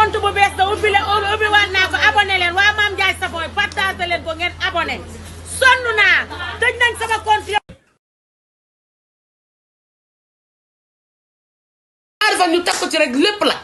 compte bu bees da ubbi leen ubbi waat naa ko abonné leen waa Mame Ndiaye Savon partagé leen ko ngeen abonné sonn naa tëj nañ sama compte ñaari fan ñu teg ko ci rek lépp lakk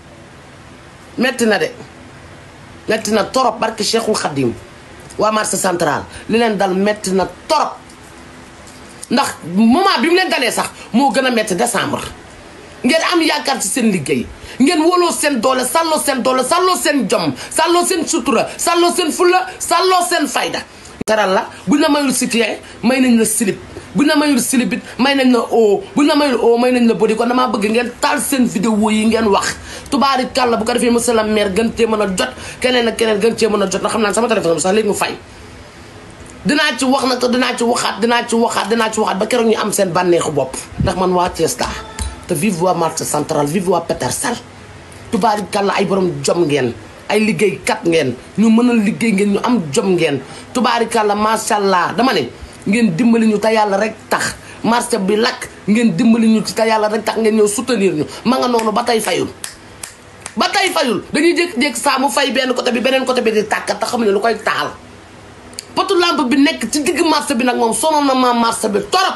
metti na de metti na torop barke Cheikhul Khadim waa marché central li leen dal metti na torop ndax moment bi mu leen dalee sax moo gën a metti décembre ngeen am yaakaar ci seen liggéey ngeen wóoloo seen doole sàlloo seen doole sàlloo seen jom sàlloo seen sutura sàlloo seen fulla sàlloo seen fayda teral la buñ la mayul sitien may nañ la silip buñ la mayul silip it may nañ la o buñ la mayul o may nañ la bodi kon damaa bëgg ngeen taal seen vidéo yi ngeen wax tubaari kàlla bu ko defee monsieur le maire gën cee mën a jot keneen ak keneen gën cee mën a jot na xam naa sama téléphone bi sax léegi mu fay dinaa ci wax nag te dinaa ci waxaat dinaa ci waxaat dinaa ci waxaat ba keroog ñu am seen bànneexu bopp ndax man waa Thiès laa te vive waa marché central vive waa Petersen tubaari kàlla ay borom jom ngeen ay liggéeykat ngeen ñu mën a liggéey ngeen ñu am jom ngeen tubaari kàlla macha allah dama ne ngeen dimbali ñu te yàlla rek tax marché bi lakk ngeen dimbali ñu ci te yàlla rek tax ngeen ñëw soutenir ñu ma nga noonu ba tey fayul ba tey fayul dañuy jékki-jékki saa mu fay benn côté bi beneen côté bi di tàkkat te xam ne lu koy taal potu lampe bi nekk ci digg marché bi nag moom sonal na ma marché bi torop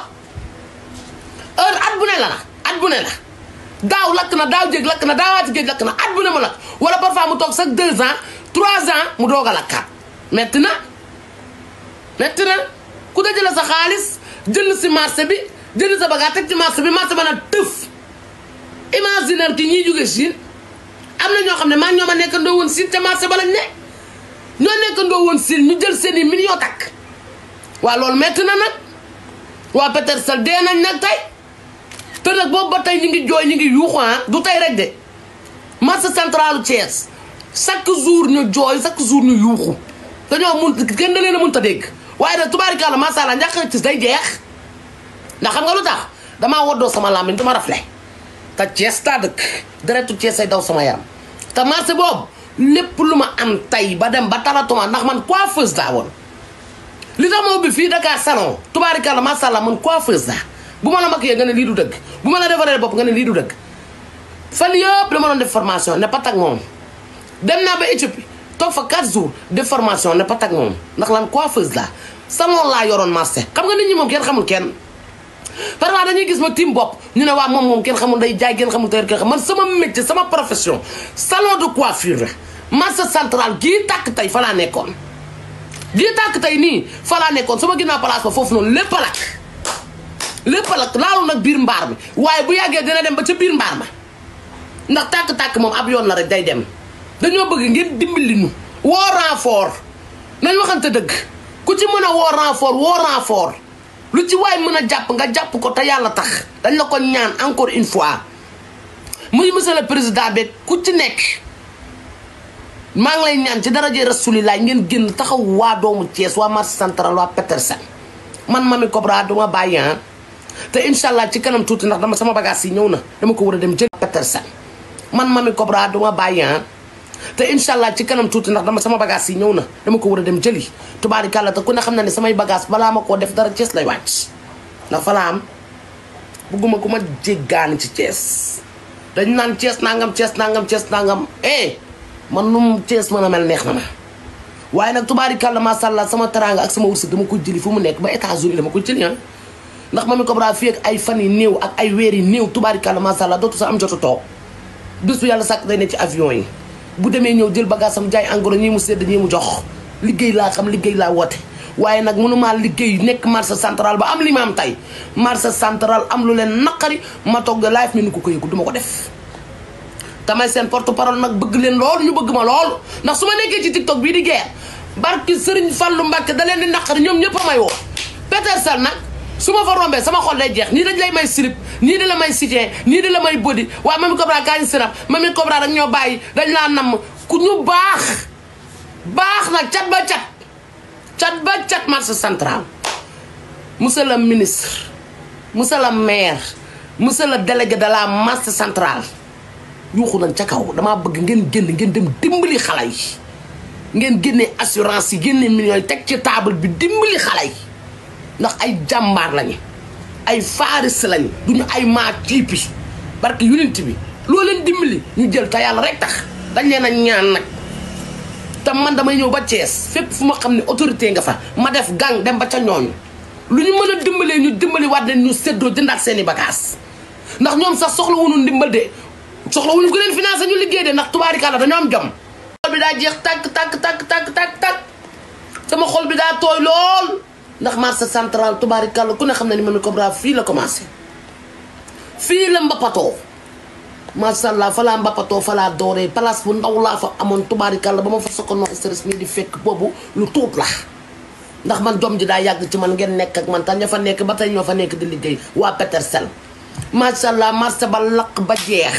heure at bu ne la na at bu ne la daaw lakk na daaw jéeg lakk na daawaati géej lakk na at bu ne mu lakk wala parfois mu toog sax deux ans trois ans mu doog a lakkaat metti na metti na ku dajale sa xaalis jënd si marché bi jënd sa bagage teg ci marché bi marché ba na tëf imaginer ki ñiy jóge Chine am na ñoo xam ne maa ñoo ma nekkandoo woon Chine te marché ba lañ ne ñoo nekkandoo woon Chine ñu jël seen i millions takk waa loolu metti na nag waa Petersen dee nañ nag tey te nag boobu ba tey ñu ngi jooy ñu ngi yuuxu ah du tey rek de marché centralu Thiès chaque jour ñu jooy chaque jour ñu yuuxu dañoo mun kenn da leen a mënut a dégg waaye nag tubaarikàlla macha allah njàqare ci day jeex ndax xam nga lu tax damaa woddoo sama làmmiñ du ma rafle te Thiès taa dëkk deretu Thiès ay daw sama yaram te marché boobu lépp lu ma am tey ba dem ba taratuma ndax man coiffeuse laa woon li tax ma ubbi fii Dakar salon tubaarikàlla macha allah man coiffeuse laa bu ma la maquillé nga ne lii du dëgg bu ma la defaree bopp nga ne lii du dëgg fan yëpp dama doon def formation ne pat ak moom dem naa ba Éthiopie toog fa 4 jours def formation ne pat ak moom ndax lan coiffeuse laa salon laa yoroon marché xam nga nit ñi moom kenn xamul kenn parfois dañuy gis ma tiim bopp ñu ne waa moom moom kenn xamul day jaay kenn xamul tey kenn xam man sama métier sama profession salon de coiffure marché central gii tàkk tey fa laa nekkoon gii tàkk tey nii fa laa nekkoon sama ginnaaw place ba foofu noonu lépp a lakk lépp a lakk laalu nag biir mbaar mi waaye bu yàggee dina dem ba ca biir mbaar ma ndax tàkk-tàkk moom ab yoon la rek day dem dañoo bëgg ngeen dimbali ñu woo renfort nañ waxante dëgg ku ci mën a woo renfort woo renfort lu ci waay mën a jàpp nga jàpp ko te yàlla tax dañ la ko ñaan encore une fois muy monsieur le président bi ku ci nekk maa ngi lay ñaan ci daraje rasulilaay ngeen génn taxaw waa doomu Thiès waa marché central waa Petersen man Mamy Cobra duma bàyyi ah te incha allah ci kanam tuuti ndax dama sama bagage yi ñëw na dama ko war a dem jël Petersen man Mamy Cobra duma bàyyi ah te incha allah ci kanam tuuti ndax dama sama bagage yi ñëw na dama ko war a dem jëli tubaarikàlla te ku ne xam na ne samay bagage balaa ma koo def dara Thiès lay wàcc ndax fa laa am bugguma ku ma jéggaani ci Thiès dañ naan Thiès nangam Thiès nangam Thiès nangam eh man nu mu Thiès mën a mel neex na ma waaye nag tubaarikàlla macha allah sama teraanga ak sama wërsëg dama ko jëli fu mu nekk ba États-Unis dama ko jëli ah ndax Mamy Cobra fii ak ay fan yi néew ak ay weer yi néew tubaarikàlla macha allah dootu sa am jotu toog bis bu yàlla sàkk day ne ci avion yi bu demee ñëw jël bagage sam jaay engrais ñii mu sedd ñii mu jox liggéey laa xam liggéey laa woote waaye nag mënumaa liggéey nekk marché central ba am li ma am tey marché central am lu leen naqari ma togg live mi nu ko ko yëgu du ma ko def tamay seen porte parole nag bëgg leen loolu ñu bëgg ma loolu ndax su ma nekkee ci tiktok bii di geer barki Sëriñ Fallu Mbàkke da leen di naqari ñoom ñëpp a may woo Petersen nag su ma fa rombee sama xol lay jeex nii dañ lay may slip nii di la may soutien nii di la may body waaye Mamy Cobra kaa ñu sinap Mamy Cobra rek ñoo bàyyi dañ laa namm ku ñu baax baax nag cat ba cat cat ba cat marché central monsieur le ministre monsieur le maire monsieur le délégué de la marché central yuuxu nañ ca kaw damaa bëgg ngeen génn ngeen dem dimbali xale yi ngeen génne assurance yi génne millions yi teg ci table bi dimbali xale yi ndax ay jàmbaar lañu ay faaris lañu duñu ay maa tiipi barke unité bi loo leen dimbali ñu jël te yàlla rek tax dañ leen a ñaan nag te man damay ñëw ba Thiès fépp fu ma xam ne autorité nga fa ma def gang dem ba ca ñooñu lu ñu mën a dimbalee ñu dimbali waat leen ñu séddoo jëndaat seen i bagages ndax ñoom sax soxla wuñu ndimbal de soxla wuñu ko leen financé ñu liggéey de ndax tubaarikàlla dañoo am jom xol bi daa jeex tàkk tàkk tàkk tàkk tàkk tàkk sama xol bi daa tooy lool ndax marché central tubaarikàlla ku ne xam ne ni Mamy Cobra fii la commencé fii la mbappatoo macha allah fa laa mbappatoo fa laa dooree place bu ndaw laa fa amoon tubaarikàlla ba ma fa soko no stress mi di fekk boobu lu tuut la ndax man jom ji daa yàgg ci man ngeen nekk ak man tax ña fa nekk ba tey ñoo fa nekk di liggéey waa Petersen macha allah marché ba lakk ba jeex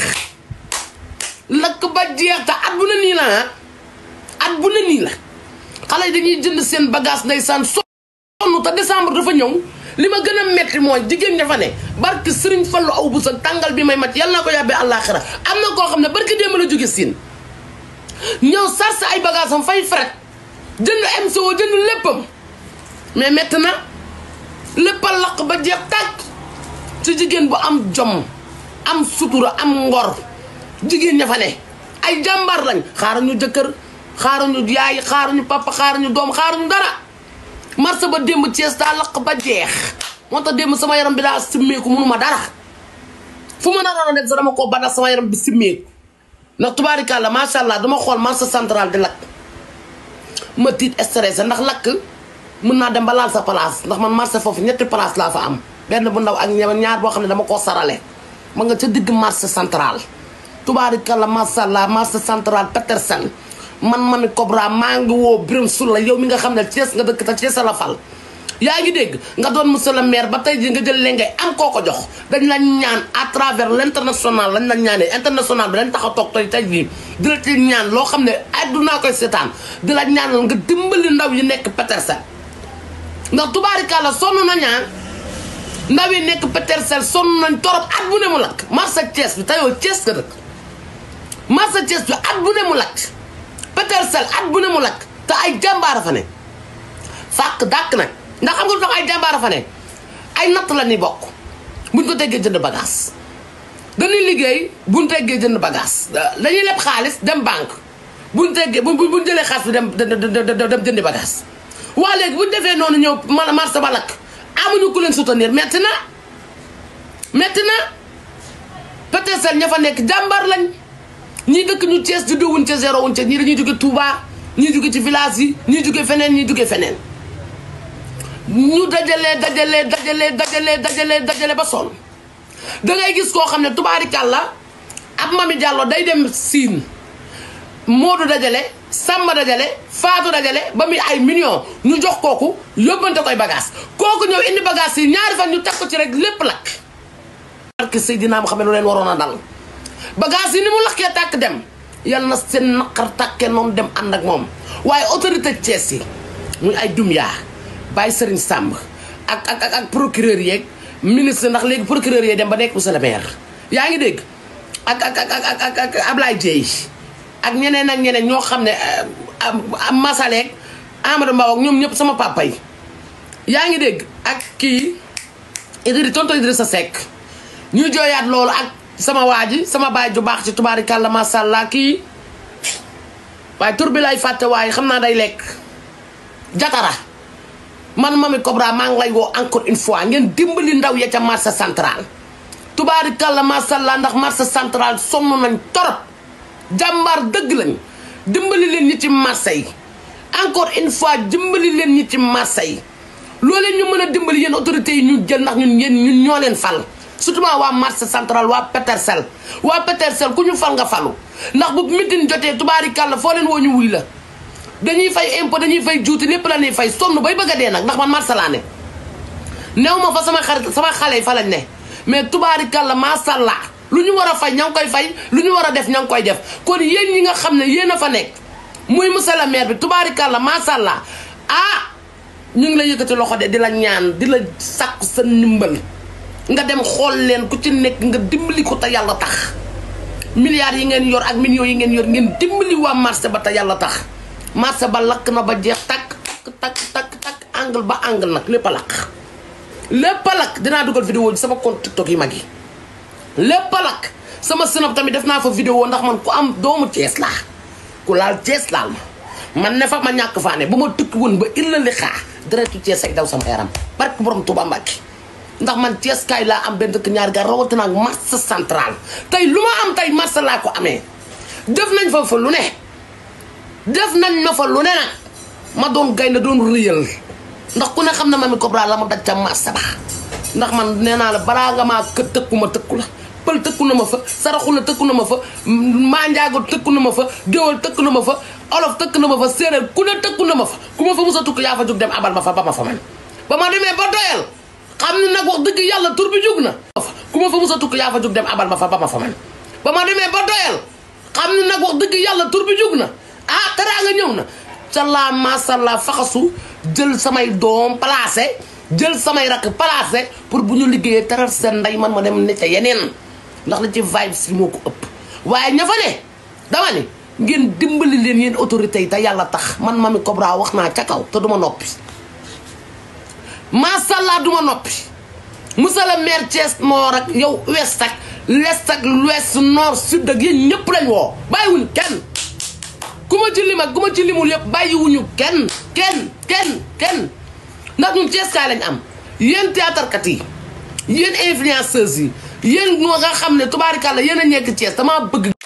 lakk ba jeex te at bu ne nii la ah at bu ne nii la xale yi dañuy jënd seen bagage ndeysaan sonn te décembre dafa ñëw li ma gën a metti mooy jigéen ña fa ne barki sëriñ fallu aw bu sa tàngal bi may mat yàlla na ko yàbbee àllaaxira am na koo xam ne barki démb la jóge siin ñëw sarse ay bagage am fay fret jënd MCO jënd léppam mais metti na léppal laq ba jeex tàkk ci jigéen bu am jom am sutura am ngor jigéen ña fa ne ay jàmbaar lañ xaaruñu jëkkër xaaruñu yaay xaaruñu papa xaaruñu doom xaaruñu dara marché ba démb Thiès daa laq ba jeex moo tax démb sama yaram bi daa simmeeku mënuma dara fu ma naroon a def sax dama koo banax sama yaram bi simmeeku ndax tubaarikàlla macha allah dama xool marché central di lakk ma tiit stressé ndax lakk mën naa dem ba laal sa place ndax man marché foofu ñetti place laa fa am benn bu ndaw ak ñaar boo xam ne dama koo sarale ma nga ca digg marché central tubaarikàlla macha allah marché central Petersen man Mamy Cobra maa ngi woo Birame Soula yow mi nga xam ne Thiès nga dëkk te Thiès la fal yaa ngi dégg nga doon monsieur le maire ba tey jii nga jël leen ngay am koo ko jox dañ la ñaan à travers l' international lañ la ñaanee international bi lañ tax a toog tey tey jii di la ci ñaan loo xam ne addunaa koy seetaan di la ñaanal nga dimbali ndaw yi nekk Petersen ndax tubaarikàlla sonn na ñaan ndaw yi nekk Petersen sonn nañ torop at bu ne mu lakk marché Thiès bi te yow Thiès nga dëkk marché Thiès bi at bu ne mu lakk Petersen at bu ne mu lakk te ay jàmbaara fa ne fàq dàkk nag ndax xam nga lu tax ay jàmbaara fa ne ay natt la ni bokk buñ ko teggee jënd bagage dañuy liggéey buñ teggee jënd bagage dañuy leb xaalis dem banque buñ teggee bu buñ jëlee xaalis bi dem dem jëndi bagage waa léegi buñ defee noonu ñëw marché ba lakk amuñu ku leen soutenir metti na metti na Petersen ña fa nekk jàmbaar lañ ñii dëkk ñu Thiès di dowuñ ca zéro wuñ ca ñii dañuy jóge Touba ñii jóge ci village yi ñii jóge feneen ñii jóge feneen ñu dajalee dajalee dajalee dajalee dajalee dajale ba sonn dangay gis koo xam ne tubaarikàlla ab Mamy Diallo day dem siin Moodu dajale Samba dajale Faatu dajale ba muy ay millions ñu jox kooku yóbbante koy bagage kooku ñëw indi bagage yi ñaari fan ñu teg ko ci rek lépp lakk barke Seydina Muhammad lu leen waroon a dal bagage yi ni mu lakkee tàkk dem yal na seen naqar tàkkee noonu dem ànd ak moom waaye autorité Thiès yi muy ay dumyaa bàyyi Serigne Samb ak ak ak procureur yeeg ministre ndax léegi procureur yeeg dem ba nekk monsieur le maire yaa ngi dégg ak ak ak ak ak ak Ablaye Dieye ak ñeneen ak ñeneen ñoo xam ne Masaleek Amadou Mbaw ak ñoom ñëpp sama papa yi yaa ngi dégg ak kii Idri tonto Idrissa Seck ñuy jooyaat loolu ak sama waa ji sama baay ju baax ci tubaarikàlla macha allah kii waaye tur bi lay fàtte waaye xam naa day lekk jatara man Mamy Cobra maa ngi lay woo encore une fois ngeen dimbali ndaw ya ca marché central tubaarikàlla macha allah ndax marché central sonn nañ torop jàmbaar dëgg lañ dimbali leen ñi ci marché yi encore une fois dimbali leen ñi ci marché yi loolee ñu mën a dimbali yéen autorités yi ñu jël ndax ñun yéen ñun ñoo leen fal surtout waa marché central waa Petersen waa Petersen ku ñu fal nga falu ndax bu mitin jotee tubaarikàlla foo leen woo ñu wuy la dañuy fay impôt dañuy fay juuti lépp la ñuy fay sonn bay bëgg a dee nag ndax man marché laa ne néew ma fa sama xarit sama xale yi fa lañ ne mais tubaarikàlla macha allah lu ñu war a fay ña ngi koy fay lu ñu war a def ña ngi koy def kon yéen ñi nga xam ne yéen a fa nekk muy monsieur le maire bi tubaarikàlla macha allah ah ñu ngi la yëkkati loxo de di la ñaan di la sàkku sa ndimbal nga dem xool leen ku ci nekk nga dimbali ko te yàlla tax milliards yi ngeen yor ak millions yi ngeen yor ngeen dimbali waa marché ba te yàlla tax marché ba lakk na ba jeex takk takk takk takk takk angle ba angle nag lépp a lakk lépp a lakk dinaa dugal vidéo ji sama compte TikTok yi mag yi lépp a lakk sama snap tamit def naa fa vidéo ndax man ku am doomu Cees laa ku laal Thiès laal ma man ne fa ma ñàkk faa ne bu ma tukki woon ba illa li xaa deretu Thiès ay daw sama yaram barke borom Touba Mbacke ndax man Thiès kaay laa am benn dëkk ñaari gar rawatina ak marché central tey lu ma am tey marché laa ko amee def nañ fa fa lu ne def nañ ma fa lu ne nag ma doon gaynde doon rëyal ndax ku ne xam na Mamy Cobra la ma daj ca marché ba ndax man nee naa la balaa nga maa kë tëkku ma tëkku la pël tëkku na ma fa saraxu la tëkku na ma fa maa njaago tëkku na ma fa géwal tëkku na ma fa olof tëkk na ma fa séeréer ku ne tëkku na ma fa ku ma fa musa tukk yaa fa jóg dem abal ma fa ba ma fa man ba ma demee ba doyal xam ne nag wax dëgg yàlla tur bi jóg na ku ma fa musa tukk yaa fa jóg dem abal ma fa ba ma fa man ba ma demee ba doyal xam ne nag wax dëgg yàlla tur bi jóg na ah teraanga ñëw na ca laa masalla faxasu jël samay doom placé jël samay rakk placé pour bu ñu liggéeyee teral seen ndey man ma dem ne ca yeneen ndax la ci vibe si moo ko ëpp waaye ña fa ne dama ni ngeen dimbali leen yéen autorité yi te yàlla tax man Mamy Cobra wax naa ca kaw te duma noppi masalla duma noppi monsieur le maire Thiès Nord ak yow ouest ak l'est ak l'ouest nord sud ak yéen ñëpp lañ woo bàyyiwuñ kenn ku ma ci lim ak ku ma ci limul yëpp bàyyiwuñu kenn kenn kenn kenn ndax ñun Thiès kaay lañ am yéen théâtre kat yi yéen influenceuses yi yéen ñoo nga xam ne tubaarikàlla yéen a nekk Thiès dama bëgg